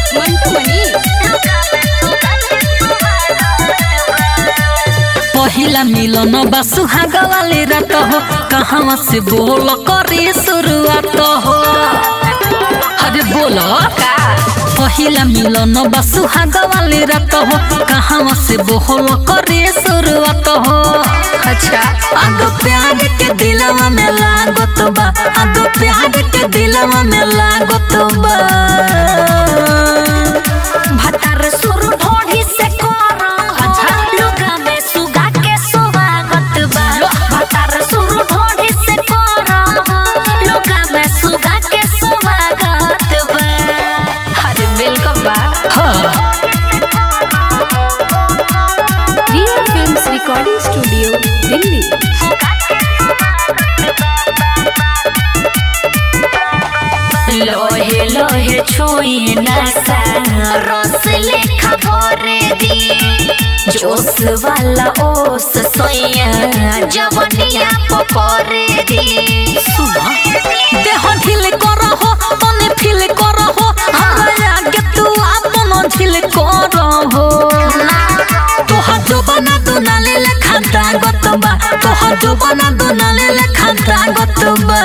मंटू मनी पहिला मिलन बा सुहाग वाली रात हो कहाँ से बोल करे शुरुआत हो अरे बोलो पहिला मिलन बा सुहाग वाली रात हो कहाँ से बोल करे शुरुआत हो अच्छा आगो प्यार के दिलवा में लागत बा आगो प्यार के दिलवा में लागत बा भतर सुर ढोढ़ी से करो अच्छा लुगा में सुगा के स्वागत बा भतर सुर ढोढ़ी से करो लुगा में सुगा के स्वागत बा अरे वेलकम बा हाँ Riya films recording studio Delhi लोहे लोहे छुई नशा रस लेखा भरे दी जोश वाला ओस सोया जवनिया पकड़े दी सुना देह ढील करहो तने फील करहो हमरा आगे तू आपन ढील करहो तोहर जोबना दुनाले लेखा दागत बा तोहर जोबना दुनाले लेखा दागत बा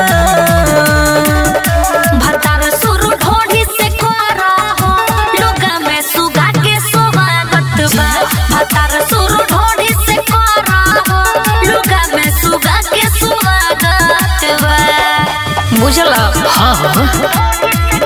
भतार सुर ढोढ़ी से करा हो लोगा में सुगा के स्वागत बा भतार सुर ढोढ़ी से करा हो लोगा में सुगा के स्वागत बा बुझला हाँ हाँ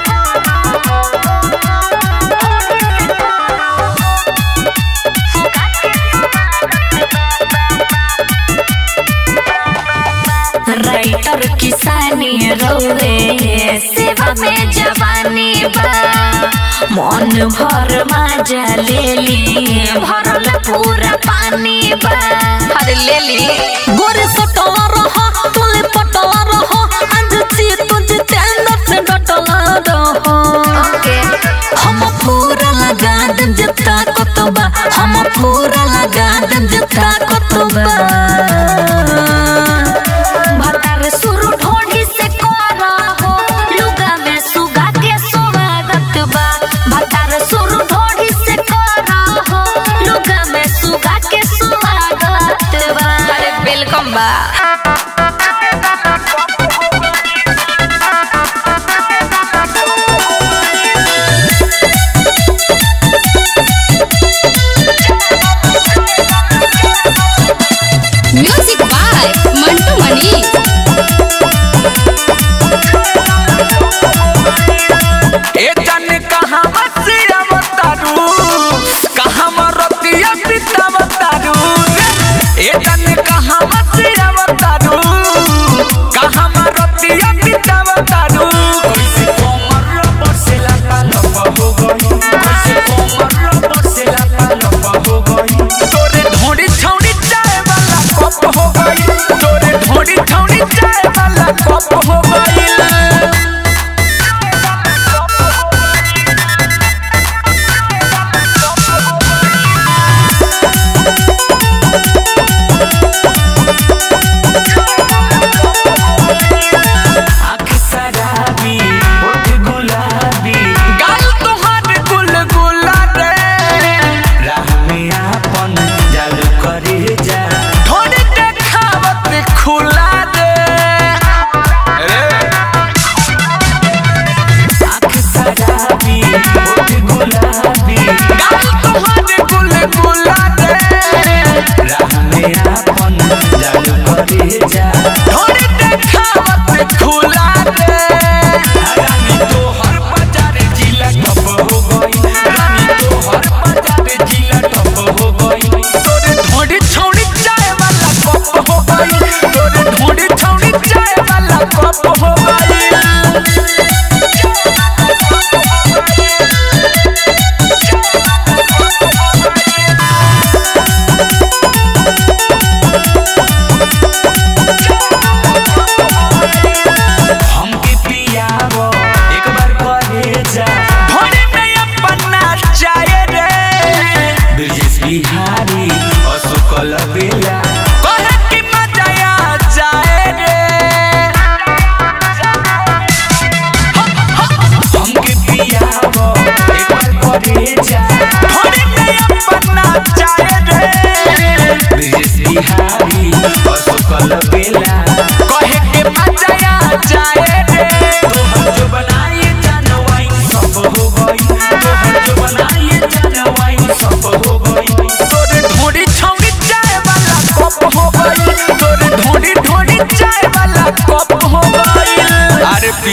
राइटर किसानी रोवे सेवा में जवानी बा मन भर मजा ले ली भरल पूरा पानी बा अरे ले ली गोरे सटवा रहो तुले पटवा रहो आज ची तुझ तेंदर से डटला रहो ओके हम पूरा लगा देम जता कतबा हम पूरा लगा देम जता कतबा भतार सुर ढोढ़ी से करा हो लुगा में सुगा के स्वागत बा भतार सुर ढोढ़ी से करा हो लुगा में सुगा के स्वागत बा अरे वेलकम बा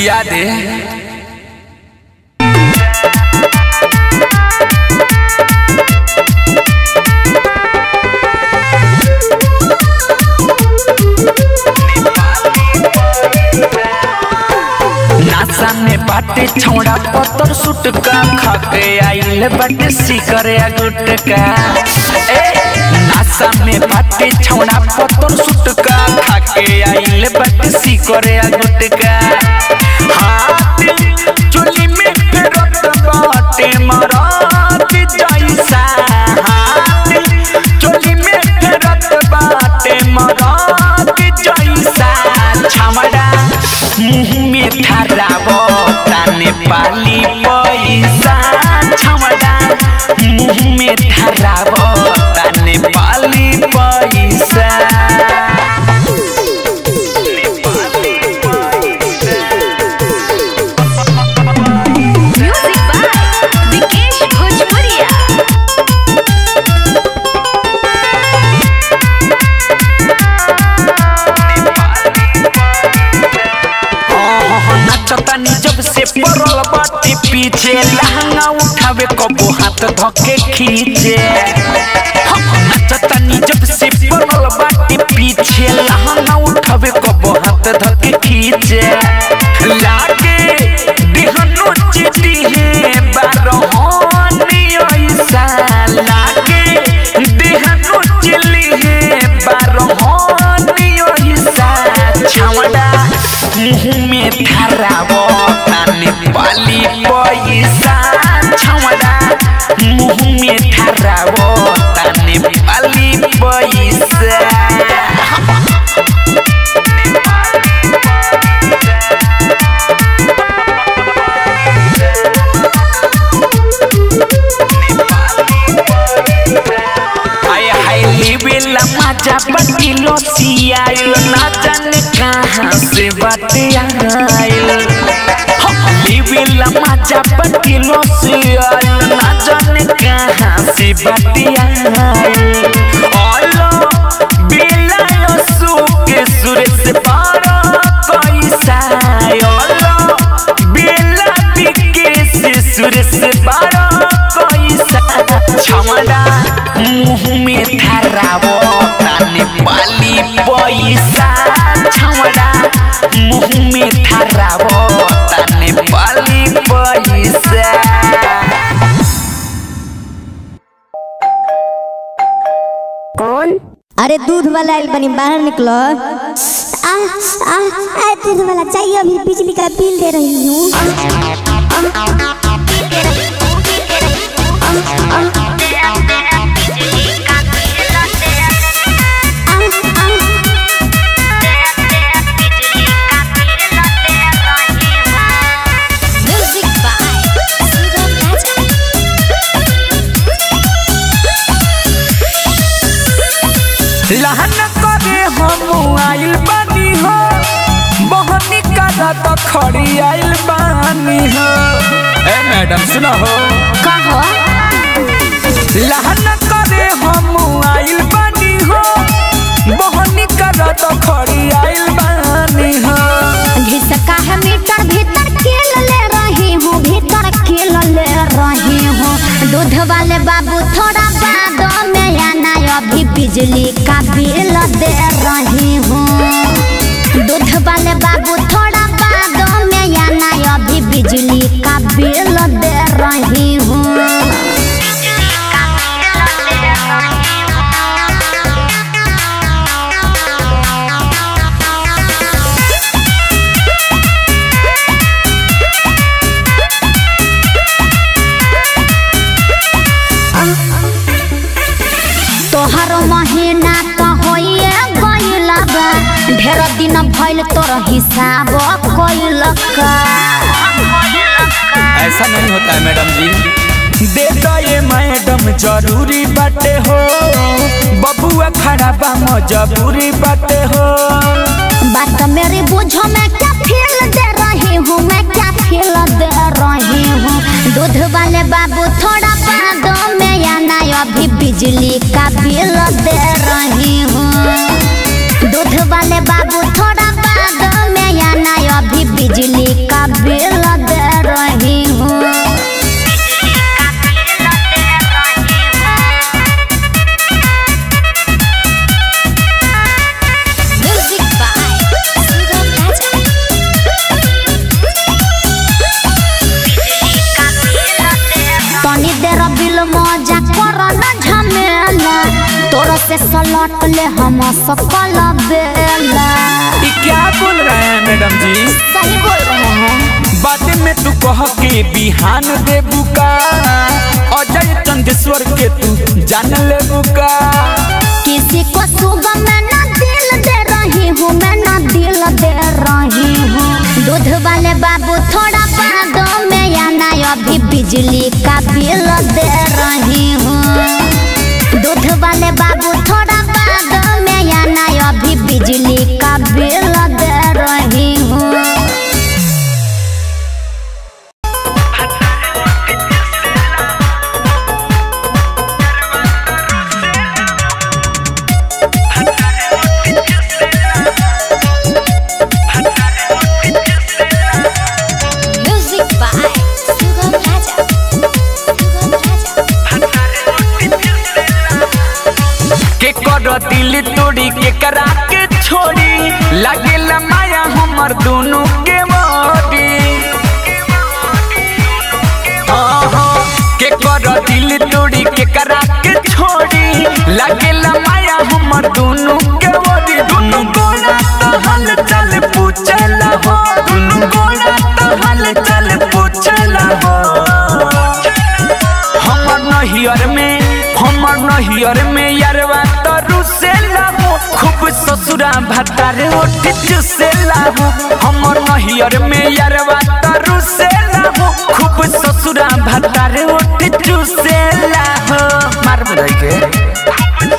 पिया दे नासा में बाटे छौड़ा पत्थर सुटका खाके आइल बाटे सिकरे गुटका ए नासा में बाटे छौड़ा पत्थर सुटका खाके आइल बाटे सिकरे गुटका हाथ चोली में फेरत बाटे मरात जैसा हाथ चोली में फेरत बाटे मरात जैसा छमड़ा मुँह में धरावो ताने पाली पैसा छमड़ा मुँह में धरावो ताने पाली पैसा म्यूजिक बाय विकेश भोजपुरिया नचतानी जब से पड़ल बाटे पीछे लहंगा उठावे कबो हाथ धके खींचे नचतानी जब से पड़ल बाटे पीछे लहंगा उठावे कबो हाथ धके खींचे लागे दिहनो चिटी है बारहोनी ऐसा लागे दिहनो चिली है बारहोनी ऐसा छावड़ा मुँह में धरावो ताने पाली पैसा छावड़ा मुँह में धरावो ताने पाली पैसा आय हाय लेवेला मजा बटिलो सियाइल ना जाने कहाँ से बाटे आइल लेवेला मजा बटिलो सियाइल ना जाने कहाँ से बाटे आइल ओलो बेला यो सुके सुरे से पारो कैसा ओलो बेला बिके से सुरे से पारो कैसा छमड़ा मुँह में धरावो ताने पाली पैसा छमड़ा मुँह में धरावो ताने पाली पैसा अरे दूध वाला आइल बनी बाहर निकलो आ आ आ दूध वाला चाहिए अभी बिजली का बिल दे रही हूँ म्यूजिक बाय सुगम राजा लहन करे हम आइल बानी हो बहनी करा तो खड़ी आइल बानी हो ए मैडम सुनो हो कहो लहन करे हम आइल बानी हो बहनी करा तो खड़ी आइल बानी हो घिसका है मीटर भीतर खेल ले रही हूँ भीतर खेल ले रही हूँ दूध वाले बाबू थोड़ा बाद में आना अभी बिजली का बिल दे रही हूँ दूध वाले बाबू थोड़ा बाद में आना अभी बिजली का बिल दे रही हूँ तोहर महीना तो होइए गइल बा ढेर दिन भइल तोर हिसाब कइल का ऐसा नहीं होता है मैडम जी दे दो ये मैडम जरूरी बाटे हो बबुआ खड़ा बा मजबूरी बाटे हो बात मेरी बुझो मैं क्या फील दे रही हूँ मैं क्या फील दे रही हूँ दूध वाले बाबू थोड़ा बाद में आना अभी बिजली का बिल दे रही हूँ दूध वाले बाबू थोड़ा बाद में आना अभी बिजली का से सलट ले हम सकल बेला ये क्या बोल रहे हैं मैडम जी सही बोल रहे हैं बातें में तू कह के बिहान दे बुका अजय चंदेश्वर के तू जान ले बुका किसी को सुबह मैं ना दिल दे रही हूँ मैं ना दिल दे रही हूँ दूध वाले बाबू थोड़ा बाद में आना अभी बिजली का बिल दे रही हूँ दूध वाले बाबू थोड़ा बाद में आना अभी बिजली का बिल दे रही हूँ Music by Sugam Raja. Sugam Raja. के कर दिल तोड़ी के करा के छोड़ी लगे माया हमर दोनों के मोड़ी आहा, के कर दिल तोड़ी के करा के छोड़ी लगे माया हमर दोनों के मोड़ी दोनों गोला तो हल चल पूछला हो दोनों गोला तो हल चल पूछला हो हमर नहियर में हमर नहियर में यारवा तरु से लाहो खूब ससुरा भतारे ओठ चुसे लाहो हमर नहियर में यारवा तरु से लाहो खूब ससुरा भतारे ओठ चुसे लाहो मार बजाई के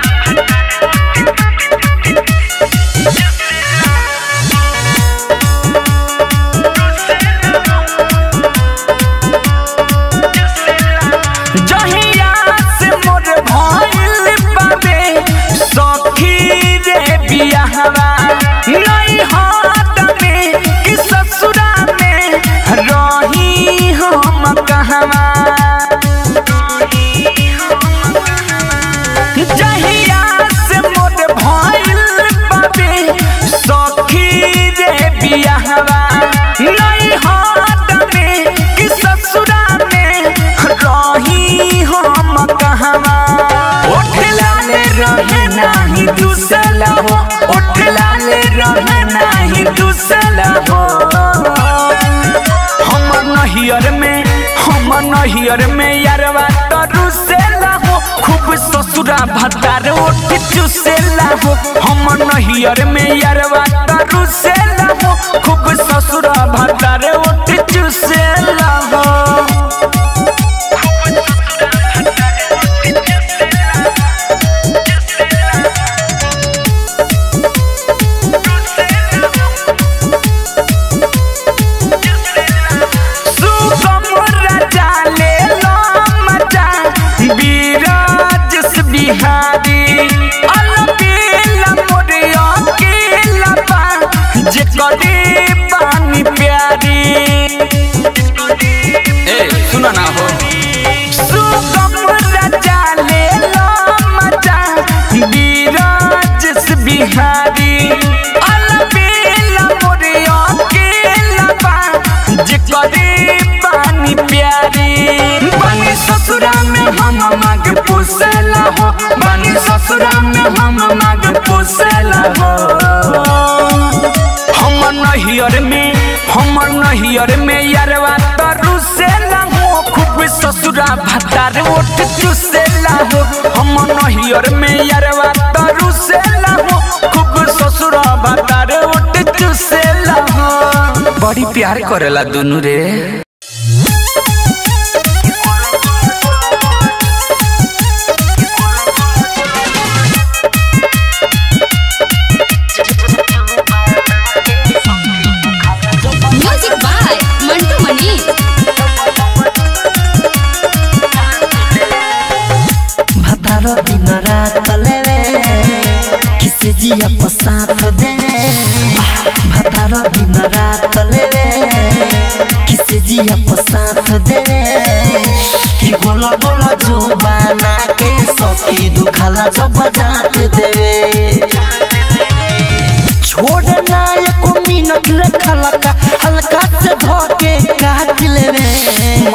जहिया से मोर भइल बाबे सखी रे बियाहवा नहीं हाथ में कि ससुरा में रही हम कहवा जहिया से मोर भइल बाबे सखी रे बियाहवा नहीं हाथ में कि ससुरा में रही हम कहवा ओठ लाले रहे नाही दूसला हो ओठ लाले रहे नाही दूसला हो हमर नहियर में हमर नहियर में यारवा तरु से लाहो खूब ससुरा भतार ओठ चुसे लाहो हमर नहियर में यारवा तरु से लाहो खूब ससुरा भतार ओठ चुसे लाहो सुगम राजा ले लो मजा बीराज से बिहारी अलबेला मोरिया के लपा जे करी पानी प्यारी ए सुना ना हो सुगम राजा ले लो मजा बीराज से बिहारी अलबेला मोरिया के लपा जे करी पानी प्यारी बनी ससुरा में हम माग पोसला हो बनी ससुरा में हम माग पोसला हो हमर नहियर में हमर नहियर में यारवा तरु से हो खूब ससुरा भतार ओठ चुसेला हो हमर नहियर में यारवा तरु से हो खूब ससुरा भतार ओठ चुसेला हो बड़ी प्यार करेला दोनों रे Music by Mantu Mani. भतार दिन रात लेवे किसे जिया पसाथ दे भतार दिन रात लेवे किसे जिया पसाथ दे कि बोला बोला जो बना के सखी दुखाला जब जात देवे छोड़ना एको मिनट रखला का हल्का से धोके काट लेवे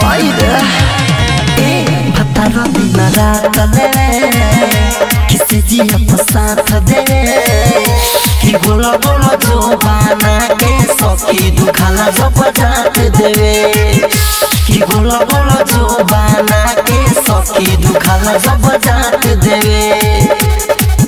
माइरा ए भतार दिन रात लेवे किसे जिया पर साथ दे कि बोला बोला जो बाना के सखी दुखाला जब जात देवे कि बोला बोला जो बाना के सखी दुखाला जब जात देवे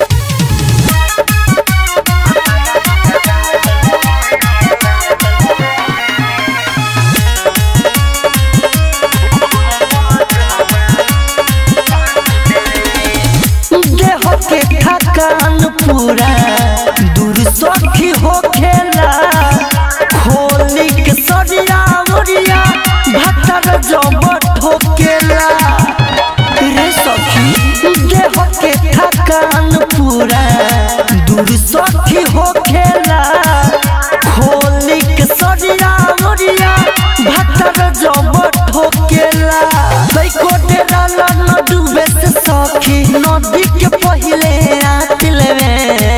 देह के थकान पूरा दूर सखी हो खेला खोली के सरिया उरिया भतर जब ठोकेला रे सखी देह के थकान पूरा दूर सखी हो खेला खोली के सरिया उरिया भतर जब ठोकेला तै कोटे डाला न डूबे से सखी नदी के पहिले रात लेवे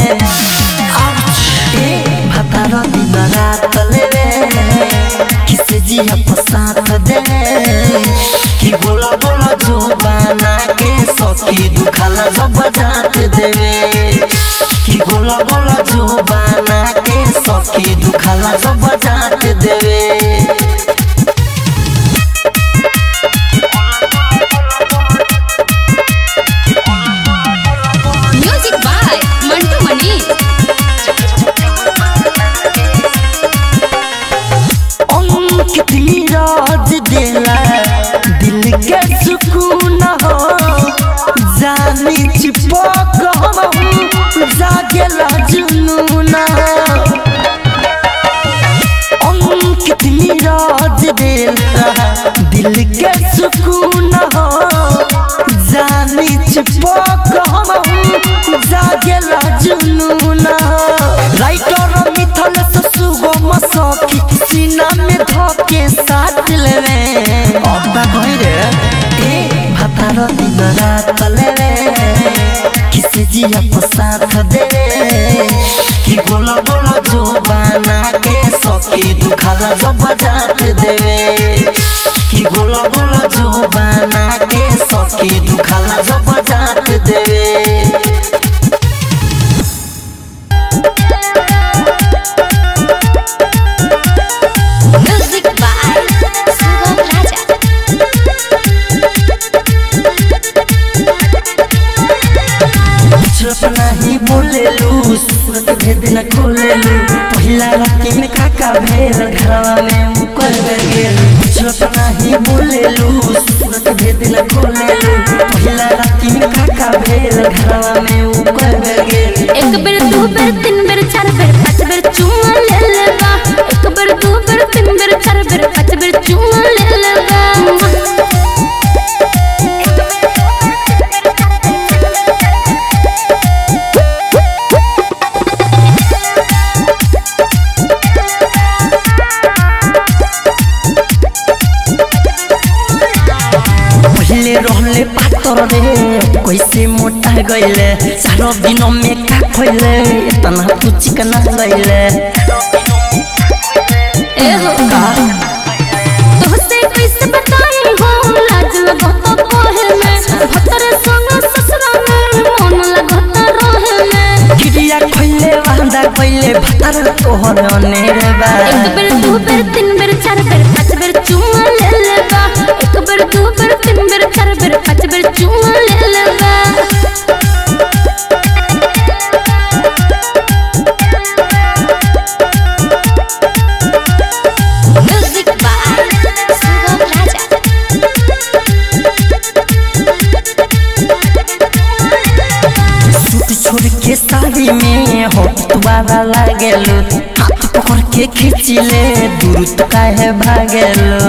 ए भतर दिन रात लेवे किसे जिया पसात दे कि बोला बोला जो बना के सखी दुखाला जब जात देवे कि बोला बोला जो बना के सखी दुखाला जब जात देवे म्यूजिक बाय मंटू मनी अंकित नीरज देला दिल के सुकून हो जानी चिपक हम जागेला जुनून अंकित नीरज देला दिल के सुकून हो जानी चिपक हम जागेला जुनून राइटर मिथल से सुगम सखी सीना में धके साथ लेवे अब्बा कहि रे ए भातार दिन रात लेवे किसे जिया पर साथ देवे कि बोला बोला जो बना के सखी दुखाला जब जात देवे कि बोला बोला जो बना के सखी दुखाला जब जात देवे म्यूजिक बाय सुगम राजा चुप नहीं बोलेलू सूरत भेद न खोलेलू पहिला राती में काका भेल घरवा में मुकर गेल चुप नहीं बोलेलू सूरत भेद न खोलेलू पहिला राती में काका भेल घरवा में मुकर गेल एक बेर दू बेर तीन बेर चार बेर पाँच बेर चुमा ले लेबा एक बेर दू बेर तीन बेर चार बेर पाँच बेर चुमा ले लेबा पहले रहले पातर रे कैसे मोटा गईले चारो दिन में का खोइले इतना तू चिकना गईले ए हो तोहसे कैसे बताई हो लाज लगत कोहे में भतर संग ससुरा में मन लगत रहे में गिरिया खोइले वांदा खोइले भतर तोहर अनेरे बा एक बेर दू बेर तीन बेर चार बेर पाँच बेर चुमा ले लेबा एक बेर दू बेर तीन बेर चार बेर पाँच बेर चुमा ले लेबा music by Sugam Raja suit छोड़ के साड़ी में होट तुम्हारा लागेलो हाथ पकड़ के खींचिले दूर तो काहे भागेलो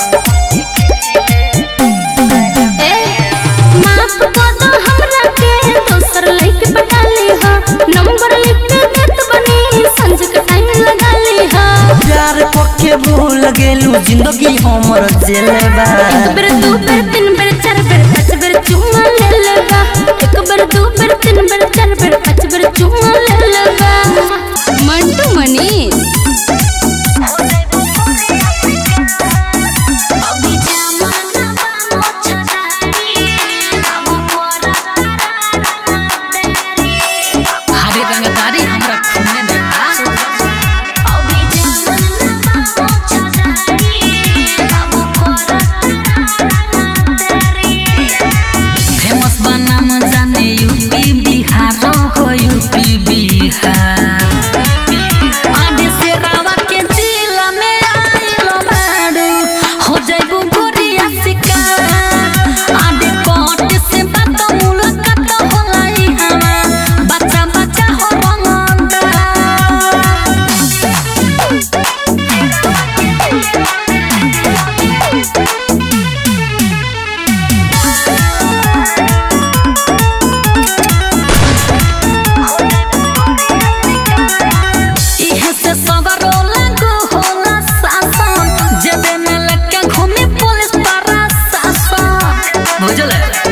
ए माफ कर दो हमरा के दोसर लइके पटा ली हा नंबर लिख के देत बनी संज के टाइम लगा ली हा प्यार पक्के भूल गेलू जिंदगी हमर जेले बा एक बेर दू बेर तीन बेर चार बेर पाँच बेर चुमा ले लेबा एक बेर दू बेर तीन बेर चार बेर पाँच बेर चुमा ले लेबा मंटू मनी अभी जमाना बा मोछदारी, हम मोरा बुझल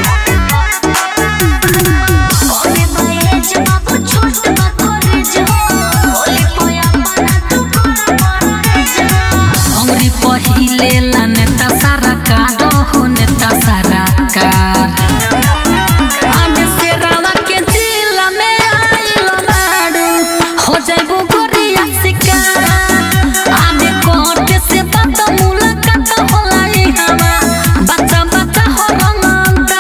कोने बाये जब छोट बकोरे जो बोले पोया मना तू कर मारे जो अंगरी पहिले ला नेता सारा कार हो नेता सारा कार आने से रावा के जिला में आइल मारू हो जाइबो गोरिया शिकार आने कोटे से बात मुलाकात होला ई हवा बच्चा बच्चा हो रंगता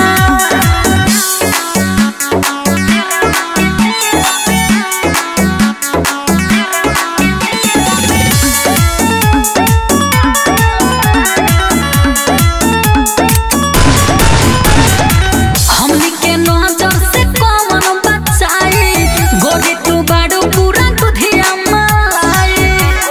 हमनी के नजर से कौन बचाई गोरी तू बाड़ू पूरा दुधिया मलाई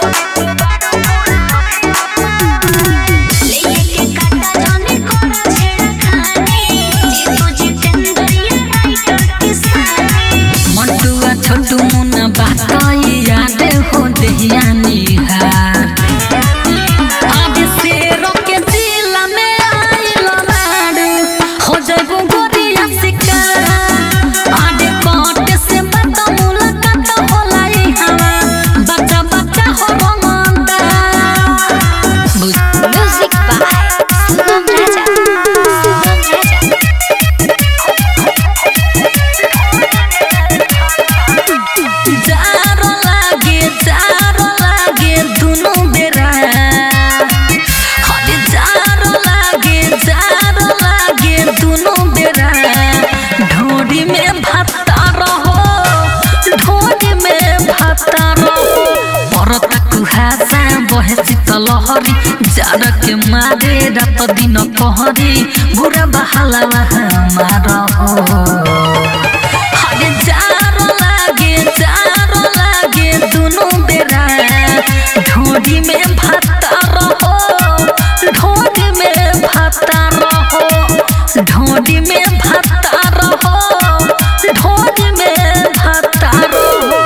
लेके के काटा जाने कोना छेड़ा खाने जीतू जितेंद्रिया राइटर किसानी मंटुआ छोटू मुन्ना बाताई याद हो देहिया निहार आज शेरों के जिला में आइल बाड़ू हो जाइबो गोरिया शिकार आज कोट से बात मुलाकात होला ई हवा बच्चा बच्चा हो रंगता बुझ म्यूजिक बाय सुगम राजा सुगम राजा जारो लागे जारो लागे दुनु बेरा हरे जारो लागे जारो लागे दुनु बेरा ढोड़ी में भत्ता रहो ढोड़ी में भत्ता रहो परता कुहासा बहे शीतलहरी जाड़ के मारे रात दिन कहरी बुरा बहाला हमार हो हरे जारो लागे जारो लागे दुनु बेरा ढोड़ी में भत्ता रहो ढोड़ी में भत्ता रहो ढोड़ी में भत्ता रहो ढोड़ी में भत्ता रहो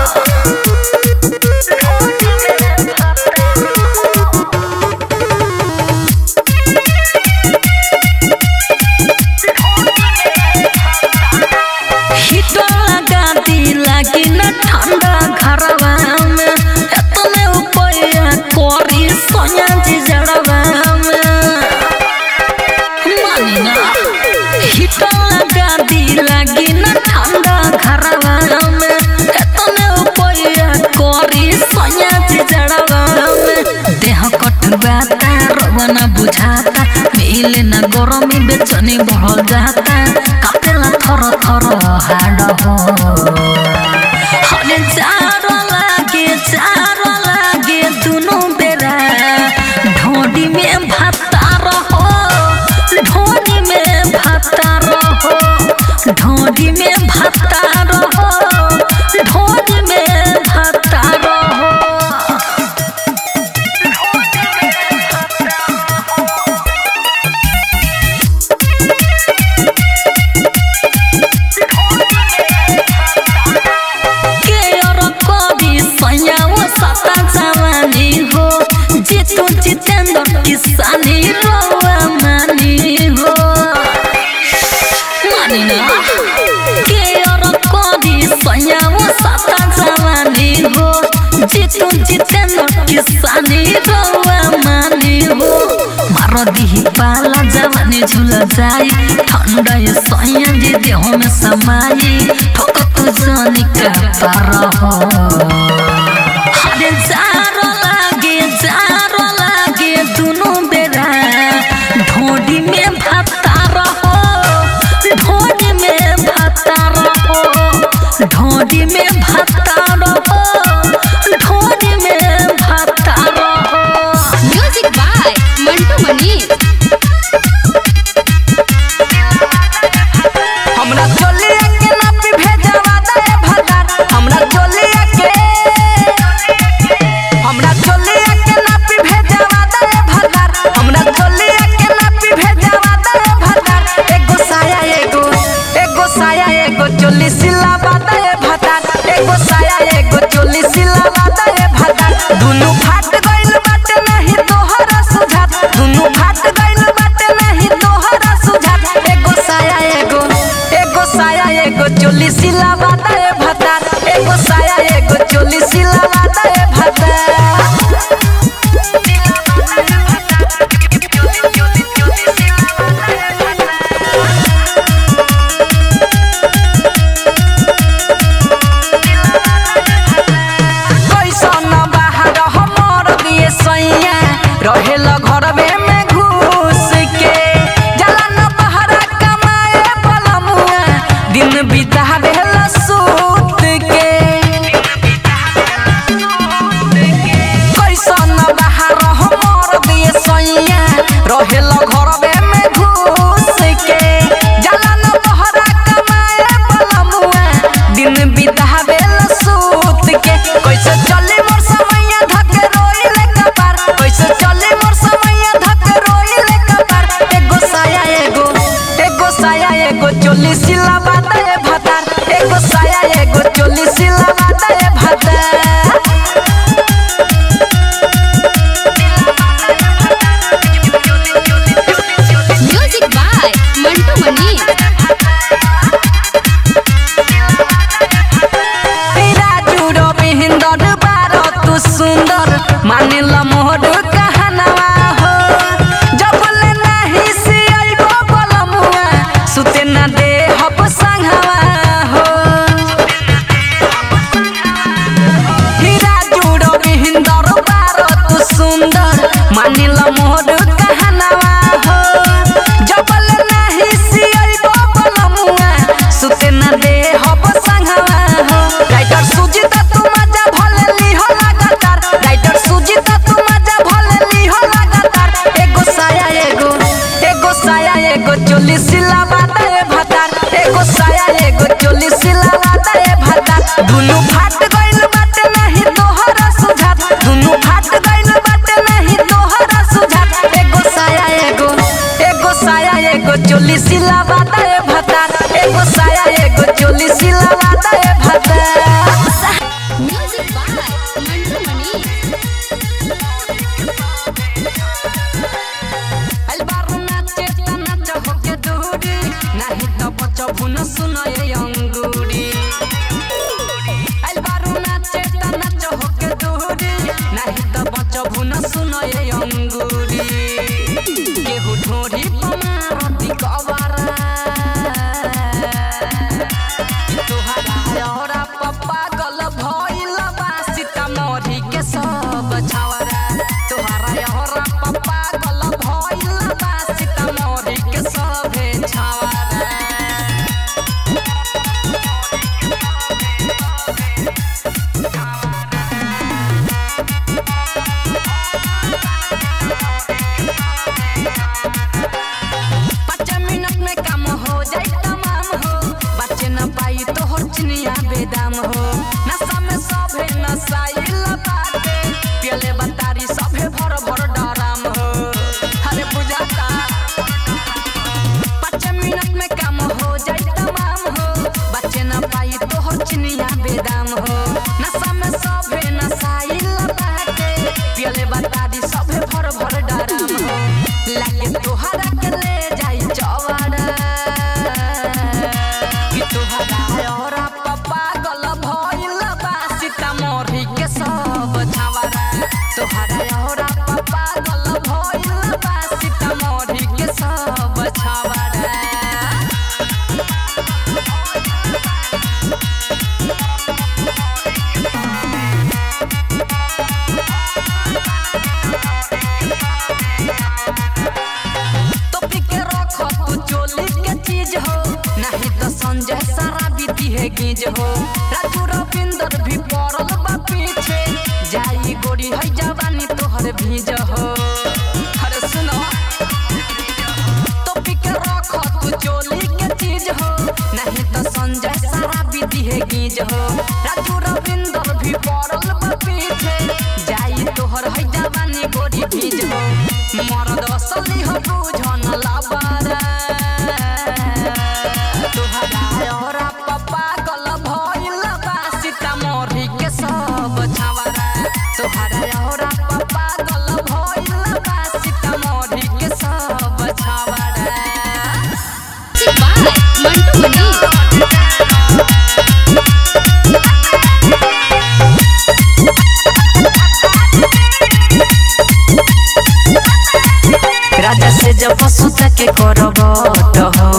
हिटर लगा दी लागी न ठंडा घरवा में एतने उपया कोरी सोया जी जड़वा में मानी ना हिटर लगा दी लागी न ठंडा घरवा में एतने उपया कोरी सोया जी जड़वा में देह कटवाता रवना बुझाता मिले ना गरमी बेचनी बढ़ जाता कापेला थर थर हाड हो हरे जारो लागे जारो लागे दुनु बेरा ढोडी में भत्ता रहो ढोडी में भत्ता रहो ढोडी में भत्ता रहो ढोडी में भत्ता रहो के और कवि सयाओ सता जवानी हो जितु जितेंद्र किसानी रोआ मानी हो मानी ना के और कवि सयाओ सता जवानी हो जितु जितेंद्र किसानी रोआ मानी हो मारो दिही पाला जवानी झुल जाई ठंडा ये सैया जी देह में समाई ठोक तू जानी का पार हो हरे जारो लागे जारो लागे दुनु बेरा ढोडी में भत्ता रहो ढोडी में भत्ता रहो ढोडी में भत्ता रहो ढोडी में भत्ता रहो म्यूजिक बाय मंटू मनीष हमरा चोलिया के नापी भेजवा दे भदार हमरा चोलिया के हमरा चोलिया के नापी भेजवा दे भदार हमरा चोलिया के नापी भेजवा दे भदार एगो साया एगो एगो साया एगो चोली सिलावा दे भदार एगो साया एगो चोली सिलावा दे भदार दुनु फाट गइल बाटे नहीं तोहरा सुझात दुनु फाट गइल रहेला घरवे में घुस के जाला न बहरा कमाए बलमुआ दिन बितावेला सूत के कैसे चली मोर समैया धके रोइले कपार कैसे चली मोर समैया धके रोइले कपार एगो साया एगो एगो साया एगो चोली सिला बाते भातार एगो साया एगो चोली सिला बाते भातार म्यूजिक बाय मंटू मनी राजू रविंदर बारो तू सुंदर मानिला मोहर कहनवा हो जबले नाही से आइबो बलमुआ सुते ना दे हब संगवा हो राजू रविंदर बारो तू सुंदर मानिला मोहर कहनवा हो जबले नाही से आइबो बलमुआ सुते ना दे हब संगवा हो राइटर सुजीता तू मजा भले लिहो लगातार राइटर सुजीता तू मजा भले लिहो लगातार एगो साया एगो एगो साया एगो चोली सिला बाता ए भातार एगो साया एगो चोली सिला बाता ए भातार दुनु फाट गइल बाटे नहीं तोहरा सुझात दुनु फाट गइल बाटे नहीं तोहरा सुझात एगो साया एगो एगो साया एगो चोली सिला बाता ए भातार एगो साया एगो चोली सिला बाता ए भातार म्यूजिक बाय मंटू मनी अलबारू नाचे ता नाच होके दूरी नाही तो बच्चो भुन सुनो ये अंगूरी अलबारू नाचे ता नाच होके दूरी नाही तो बच्चो भुन सुनो ये अंगूरी केहू ढोरी पमारती कवारा तोहरा औरा पप्पा गल भइल बा सीतामढ़ी के सब छावरा तोहरा औरा पप्पा गल भइल बा सीतामढ़ी के सब छावरा पाँच मिनट में काम हो जाए तमाम हो बच्चे न पाई तो हो चिनिया बेदाम हो नशा में सभे नशाइल बाटे पियले बतारी सभे भर भर डराम हो अरे बुझाता पाँच मिनट में काम हो जाए तमाम हो बच्चे न पाई तो हो चिनिया बेदाम हो नशा में सभे नशाइल बाटे पियले बतारी सभे भर भर डराम हो लागे तोहरा के ले जाई चवाड़ा कि तोहरा औरा पप्पा गल भइल बा सीतामढ़ी के सब छावरा तोहरा औरा पप्पा गल भइल बा सीतामढ़ी के सब छावरा टोपी के रख तू चोली के चीज हो नहीं तो संजय सारा बीती है गीज हो राजू रविंदर भी पड़ल बा पीछे जाई गोरी है जवानी तोहर भीज हो अरे सुनो टोपी के रख तू चोली के चीज हो नहीं तो संजय सारा बीती है गीज हो राजू रविंदर भी पड़ल बा पीछे जाई तोहर है जवानी गोरी भीज हो मरद असली हो बुझन लाबारा तोहरा औरा पप्पा गल भइल बा सीतामढ़ी के सब छावरा तोहरा औरा पप्पा गल भइल बा सीतामढ़ी के सब छावरा म्यूजिक बाय मंटू मनी राजा से जब पशुता के करब हो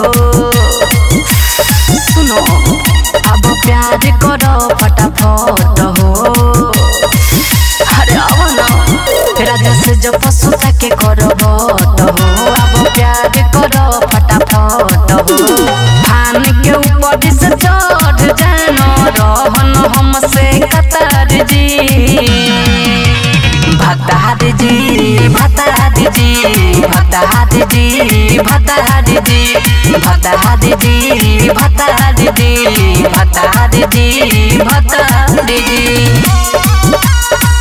सुनो अब प्यार करो फटाफट हो अरे अब ना राजा से जब पशुता के करब हो अब प्यार करो फटाफट हो फान के ऊपर से चढ़ जानो रहन हमसे कतर जी भतार जी भतार जी भता दीदी भता दीदी भता दीदी भता दीदी भता दीदी भता दीदी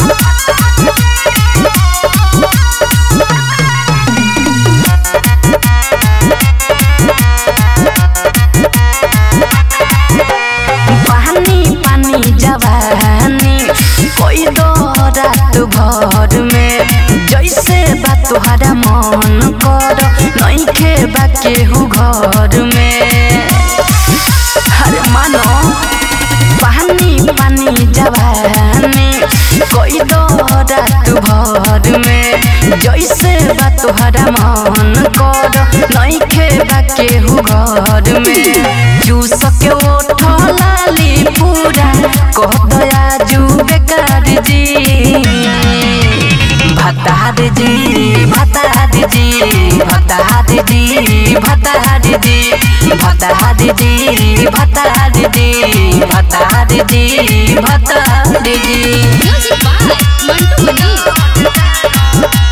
पानी पानी जवानी कोई दो रात भर में जैसे बा तुहरा मन कर नइखे बा केहू घर में हर मानो पानी पानी जवानी कोई दो रात भर में जैसे बा तुहरा मन कर नइखे बा केहू घर में जूस के ओठ लाली पूरा कह दया जू बेकार जी भता दीदी भता दीदी भता दीदी भता दीदी भता दीदी भता दीदी भता दीदी भता दीदी म्यूजिक बाय मंटू मनी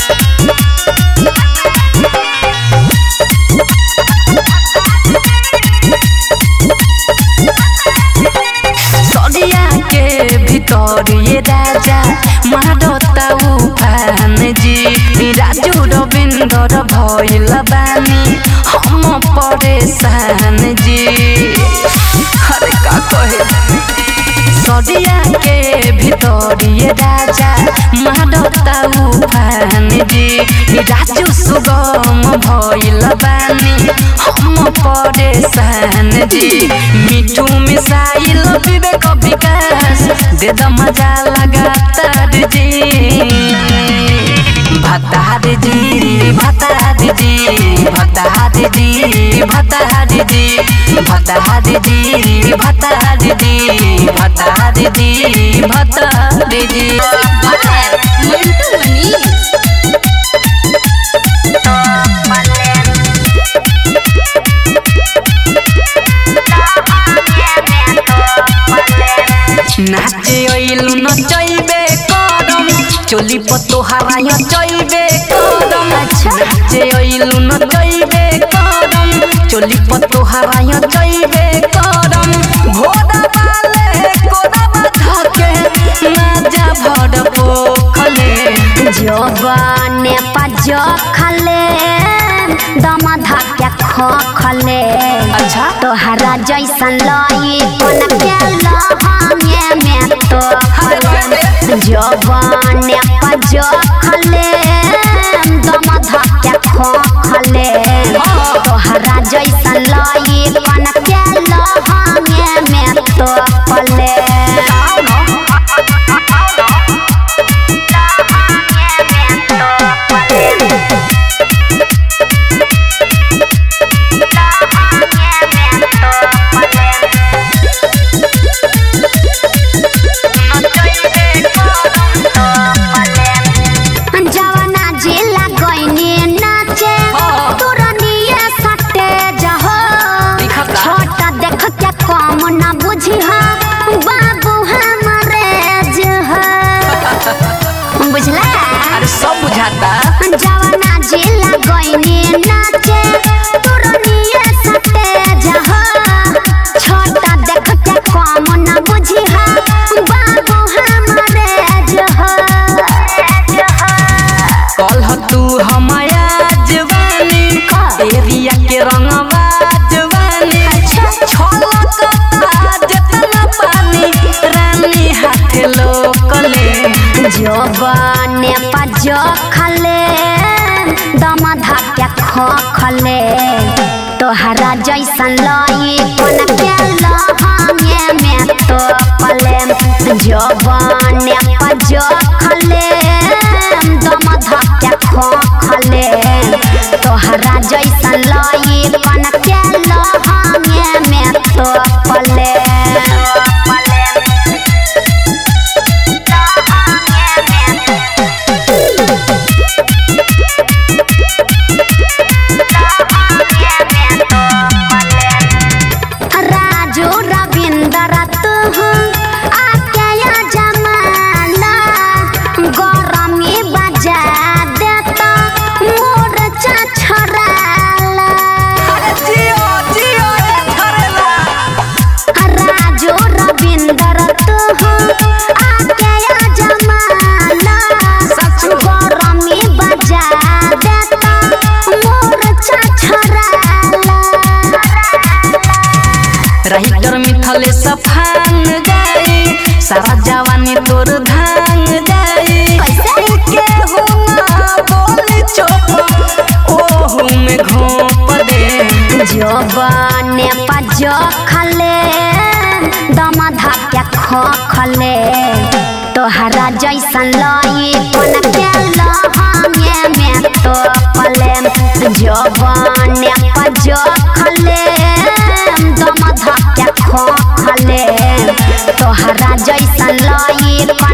सरिया के भीतर ये राजा मारता उफान जी राजू रविंदर भइल बानी हम परेशान जी अरे का कहे सरिया के भीतर ये राजा मारता उफान जी राजू सुगम भइल बानी हम परेशान जी मिठू मिसाइल विवेक विकास दे द मजा लगातार जी भता दीदी भता दीदी भता दीदी भता दीदी भता दीदी भता दीदी भता दीदी भता दीदी बाय मंटू मनी नाचे ओइलु नचैबे करम चोली पतो हराय चैबे करम नाचे ओइलु नचैबे करम चोली पतो हराय चैबे करम घोड़ा वाले कोड़ा धके माजा भर पोखले जोबने पजो खले दम धक्के खो खले अच्छा तोहरा जैसन लई कोन के लहंगे में तो जोबने पजो खले दम धक्के खो खले तोहरा जैसन लई कोन के लहंगे में तो पले जवाना जिला गईनी नाचे तुरनिया सटे जहो दिखता। छोटा देख के कम ना बुझी हा बाबू हमरे जह बुझला अरे सब बुझाता जवाना जिला गईनी नाचे तुरनिया सटे जहो छोटा देख के कम ना बुझी हा बाबू हमरे जह कल तू हमाया जवानी एरिया के रंगवा जवानी छलकता जतना पानी रानी हाथ लोकले जोबने पजो खले दम धक्के खो खले तोहरा जैसन लई कोन के लहंगे में तो पले जोबने पजो खले दम धक्के खो खले तोहरा जैसन लई कोन के लहंगे में तो पले राजू रविंदर तू आके या जमाना गरमी बजा देता तोर धान जाई कैसे? के हो ना बोली चोप ओहू में घोप दे जबने पज खले दम धाके ख खले तोहरा जैसन लई कोन के लहंगे में तो पले जबने पज खले दम धाके ख खले तोहरा जैसन लई कोन